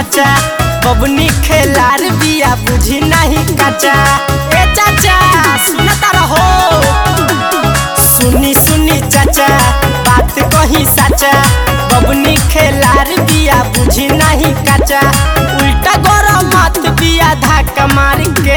साचा बबनी खेलार बिया बुझी नहीं काचा ए चाचा सुनता रहो सुनी सुनी चाचा बात कही साचा बबनी खेलार बिया बुझी नहीं काचा उल्टा गरम मत बिया धक्का मार के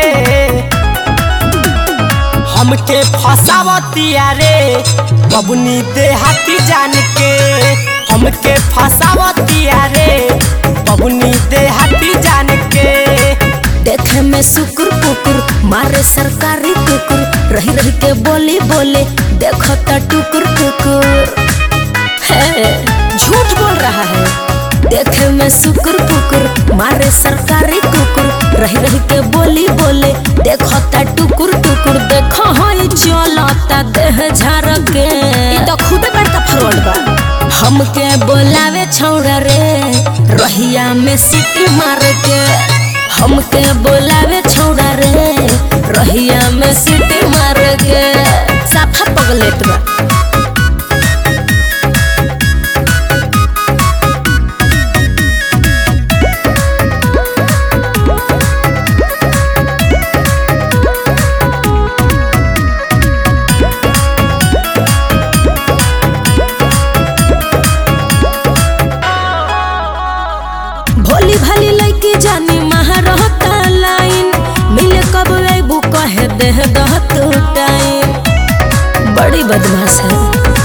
हमके फसावतिया रे बबनी देहाती जान के हमके फसावतिया रे बबनी देहाती जान के देखे में सुकुर कुकुर मारे सरकारी कुकुर रही रही के बोली बोले देखो तो टुकुर टुकुर है झूठ बोल रहा है देखे में सुकुर कुकुर मारे सरकारी कुकुर रही रही के बोली बोले देखो ता टुकुर टुकुर देखो हई चलता देह झार के ई तो खुदे बड़का फ्रॉड बा हमके बोलावे छौड़ा रे रहिया में सीटी मार के हमके बोलावे छौड़ा रे रहिया में सीटी मार के साफा पगलेट बा भोली भाली लड़की जानी महारहता लाइन मिले कब अबू कहे देह दहत टाइम बड़ी बदमाश है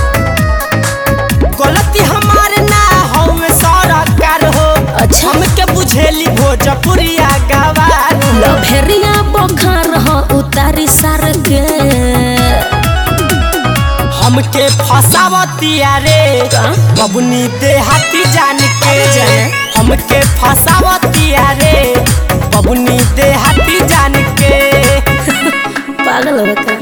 गलती हमारे ना हो सरकार हो अच्छा। हमके बुझेली भोजपुरिया गवार हो लभेरिया बखार हो उतारी सार के हमके फसावतिया रे का? बबनी देहाती जान के अरे जाने। हमके फसावतिया रे बबनी देहाती जान के पागल हो का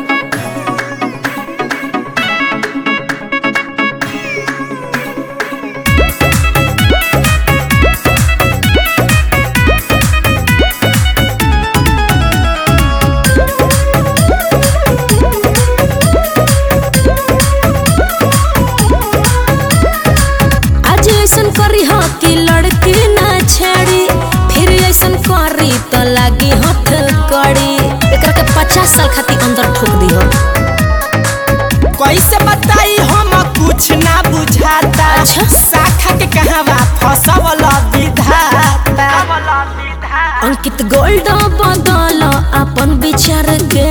आज ऐसन करी हो कि लड़की ना छेड़ी फिर ऐसन करी तो लागी हथ कड़ी एकरा के पचास साल खातिर अंदर ठोक दी हो कैसे बताई हम कुछ ना बुझाता अच्छा। शाखा के कहवा फसवल विधाता अंकित गोल्ड बदल अपन विचार के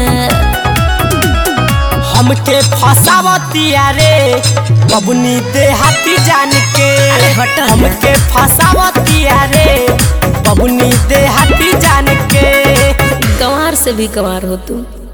हमके फसावतिया रे बबनी देहाती जान के अरे हट ना। हमके फसावतिया रे बबनी देहाती जान के गंवार से भी गंवार हो तू